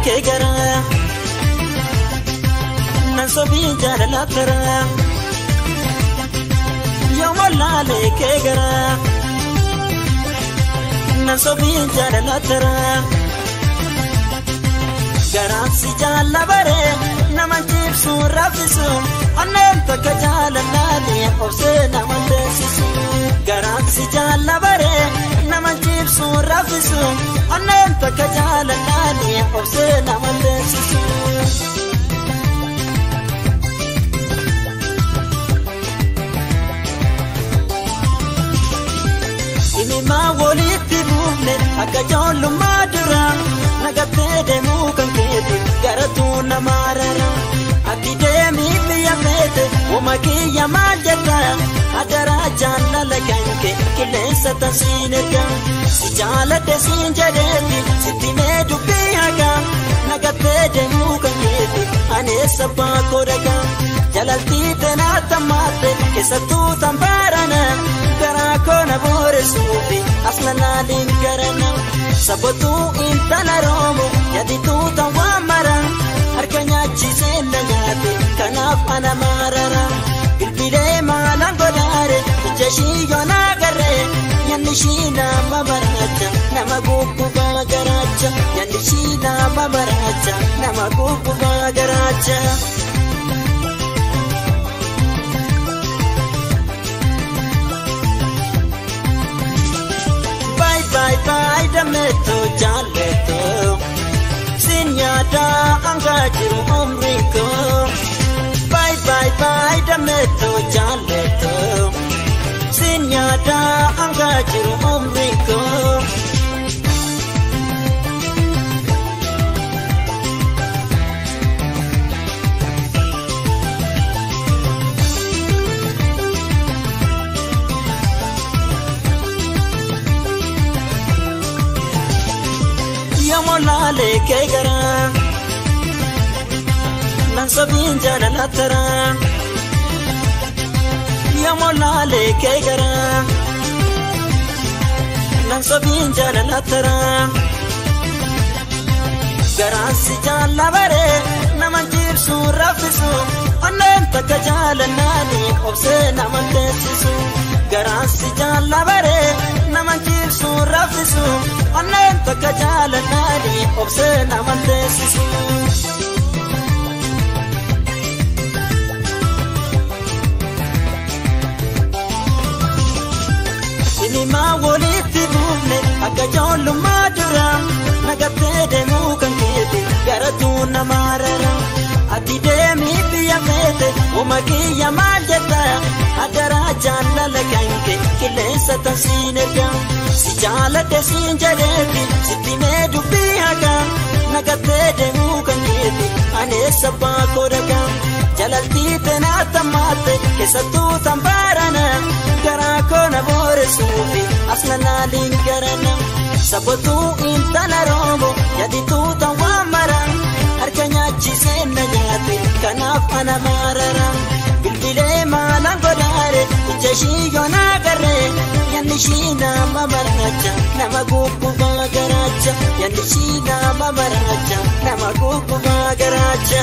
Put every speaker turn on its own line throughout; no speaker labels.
kee garaa nan sobii jaalala taraa yoo wallaalee kee garaa nan sobii jaalala taraa garaansi jaalla baree nama jibsu raffisu onneen takka jaalalaanii obsee nama deessisu garaansi jaalla baree nama jibsu raffisu onneen takka jaalalaanii obsee nama deessisu. Himimaa walitti buufne akka ijoollummaa dura nagattee deemuu kan keeti garatuu nama rara. Ati deemii biyya feete uuma kiyya maal jedha adaraa jaalala kan kee qilleensa tansiin erga. Si jaaladhe siin jedheeti sitti mee dubbii haga nagattee deemuu kan keeti aneessa baakoo dhagaa. Jalaltii teenaa tammaatte keessattuu tambaarana garaa koona booresuufi asna naaliin garana. Sabatuu intala roomu yadituu tan waan maran harka nyaachisee na nyaate kanaaf ana maarara. Bilbilee maalaan godaare ija ishii yoona agarree nyaanni ishii nama baraacha nama gubbaa garaacha nyaanni ishii nama baraacha nama gubbaa garaacha. bye bye dameto jaleto sinyada anga jiru umriko bye bye bye dameto jaleto sinyada anga jiru umriko yamolaalee kee garaa nan sobiin jaalala taraa yamolaalee kee garaa nan sobiin jaalala taraa garaansi jaalla baree nama jibsu raffisu onneen takka jaalalaanii obsee nama teessisu garaansi jaalla baree nama jibsu raffisu onneen takka jaalalaanii obsee nama teessisu. Sinimaa walitti buufne akka ijoollummaa dura nagattee deemuu kan keeti garatuu nama rara. Ati deemii biyya feete uuma kiyya maal jedha adaraa jaalala kan kee qilleensa tansiin erga. Si jaaladhe siin jedheeti sitti mee dubbii haga nagattee deemuu kan keeti aneessa baakoo dhagaa. Jalaltii teenaa tammaatte keessattuu tambaarana garaa koona booresuufi asna naaliin garana. Sabatuu intala roomu yadituu tan waan maran harka nyaachisee na nyaate kanaaf ana maarara. Bilbilee maalaan godaare ija ishii yoona agarree yanni ishii nama maraacha nama gubbaa garaacha yanni ishii nama maraacha nama gubbaa garaacha.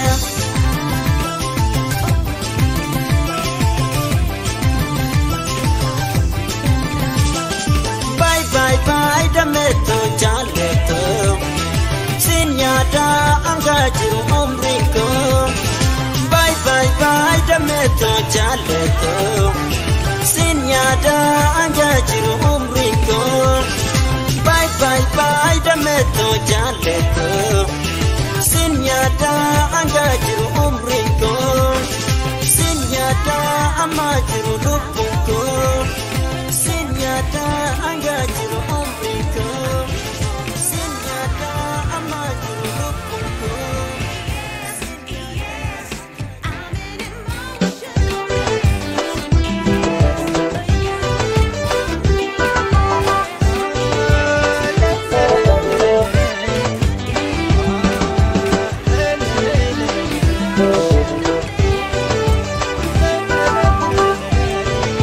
bye bye dameto jaleto sinyada anga jiru umriko bye bye bye dameto jaleto sinyada anga jiru umriko bye bye bye dameto jaleto sinyada anga jiru umriko sinyada ama jiru lupuko sinyada anga jiru umriko sinyada ama jiru lupuko
Thank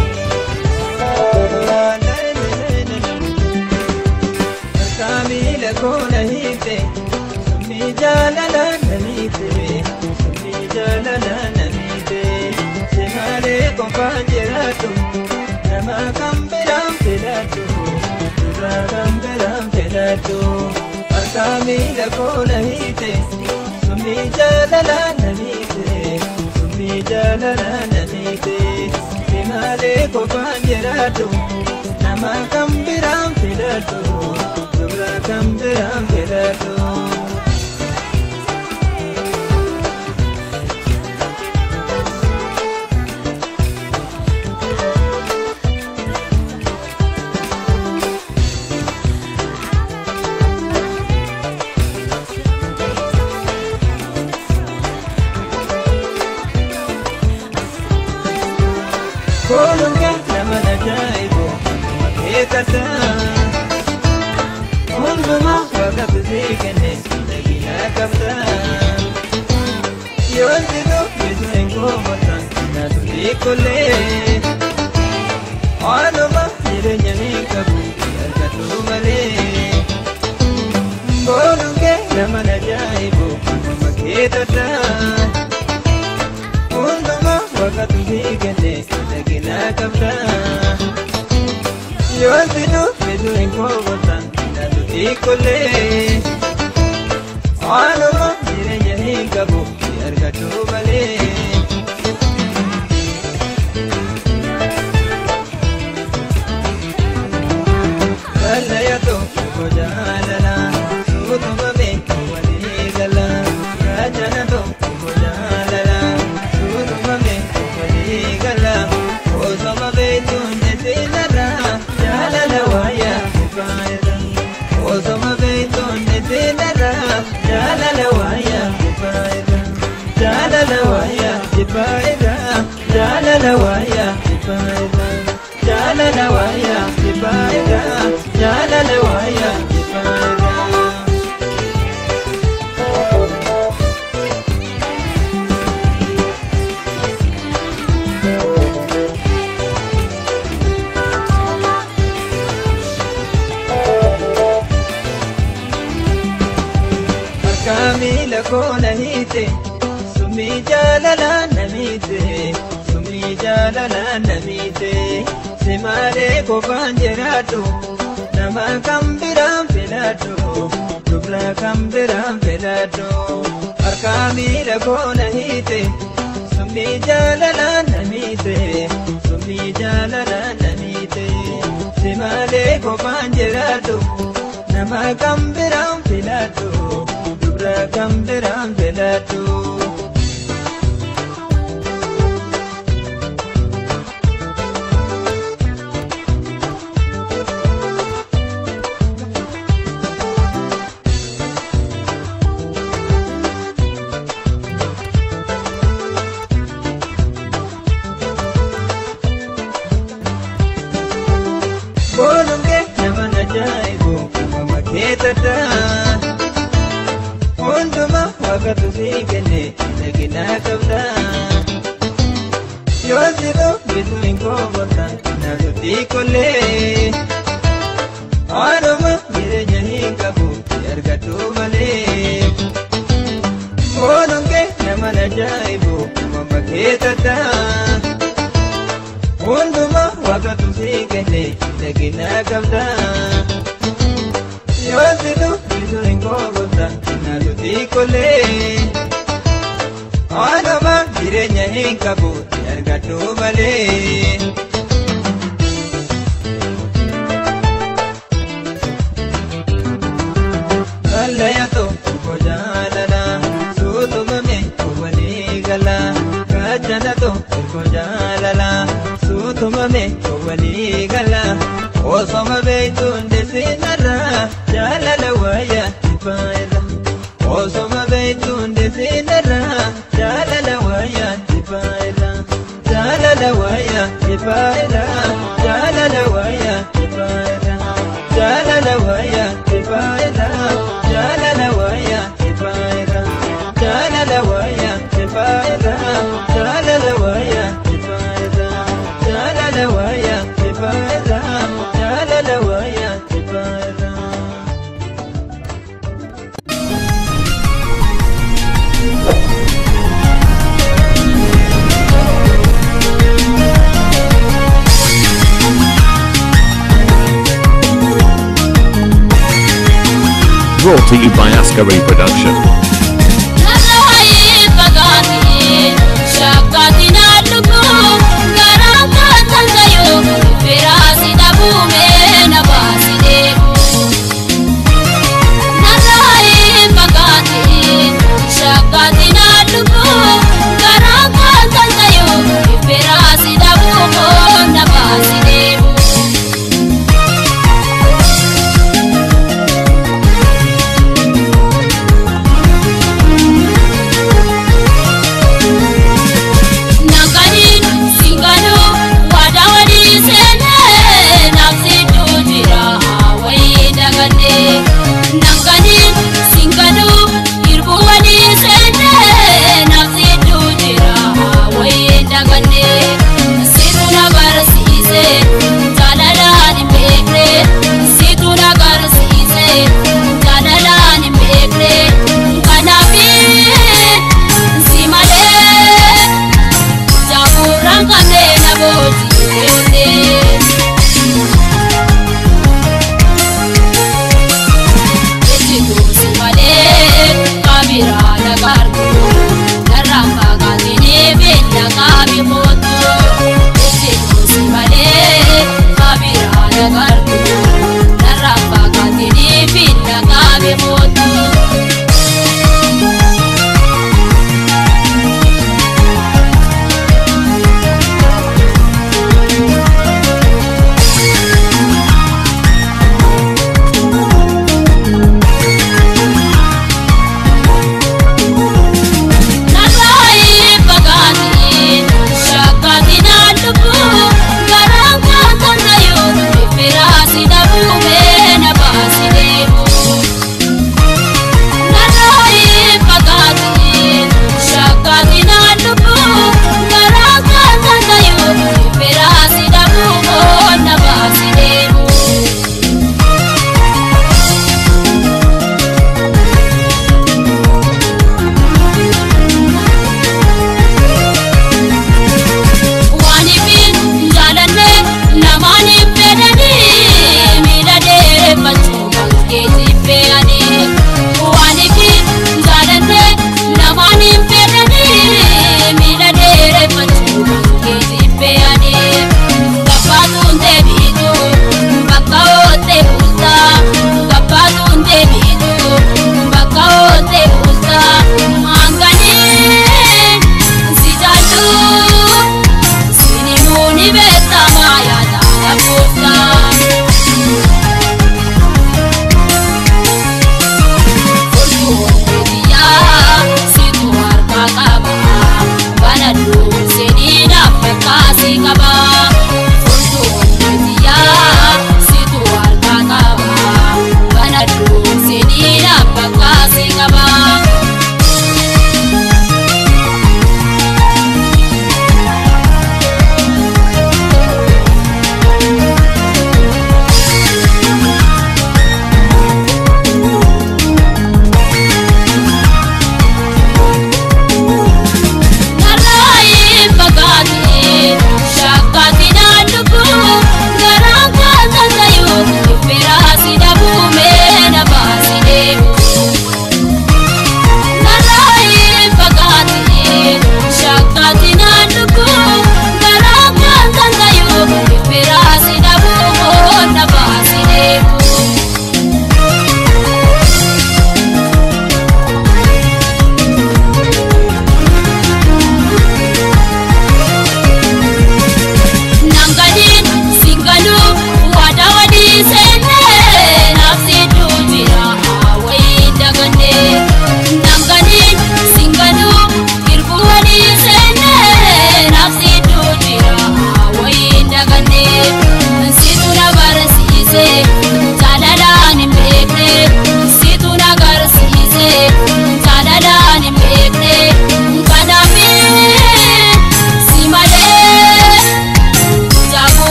qofaan jiraatu nama kan biraan filadhu irraa kan biraan filadhu harkaa miila koona hiite summii jaalalaa na miite summii jaalalaa na miite si malee qofaan jiraatu nama kan biraan filadhu irraa kan biraan filadhu. Koolunga nama ajaa'ibu eeggata. Hundumaa waaqa bisee kenne miidhagina qabda. Yoo jiru bisu hin koomatan naatu dhiikollee. Waanuma jireenya ni qabu argatu malee. Koolunga nama ajaa'ibu nama keetata. Hundumaa waaqa bisee kenne miidhagina qabda. Yoo jiru bisu hin koomatan naatu dhiikollee. Waanuma jireenya ni qabu argatu malee. Kallayatu kojaalala suutumame walii gala rajanatu kojaalala suutumame walii gala osoma beektuun nesinarra jaalala waaya kufaayira osoma beektuun nesinarra jaalala waaya kufaayira jaalala waaya kufaayira jaalala waaya kufaayira jaalala waaya kufaayira jaalala waaya kufaayira. Harkaa miila koona hiite summii jaalalaa na miite summii jaalalaa na miite si malee qofaan jiraadhu nama kan biraan filadhu dubra kan biraan filadhu harkaa miila koona hiite summii jaalalaa na miite summii jaalalaa na miite si malee qofaan jiraadhu nama kan biraan filadhu dubra kan biraan filadhu. Boolungee nama ajaa'ibu uumama keetadha. Hundumaa waaqatu sii kenne miidhaginaa qabda. Yoo jiru bisu hin koomatan naatu dhiikollee. Waanuma jireenya hin qabu argatu malee. Boolungee nama ajaa'ibu uumama keetadha. Hundumaa waaqatu sii kenne miidhaginaa qabda. Yoo jiru bisu hin koomatan naatu dhiikollee. Waanuma jireenya hin qabu argatu malee. Kallayatu kojaalala suutumame walii gala gaachanatu kojaalala suutumame walii gala osoma beektuun desinarra jaalala waaya ifaayira osoma beektuun desinarra jaalala waaya ifaayira jaalala waaya ifaayira jaalala waaya ifaayira jaalala waaya ifaayira jaalala waaya ifaayira jaalala waaya ifaayira jaalala waaya ifaayira jaalala waaya ifaayira jaalala waaya ifaayira.
Thank Brought to you by Askari Production.
Na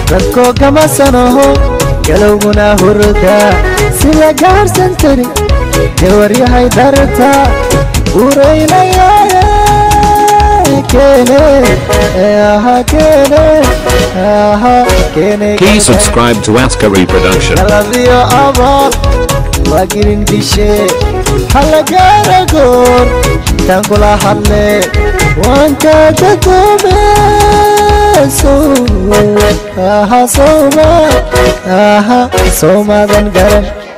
dadkoo gama sanoho galowguna hurda sida gaarsan tiri gawaryahay darta uraynayaye keene aha keene aha keene
Please subscribe to Askari Production.
galadiyo abaal waa girin dishe halagaara goor intaan kula hadle waan kaga goome aha sooma aha soomadan garan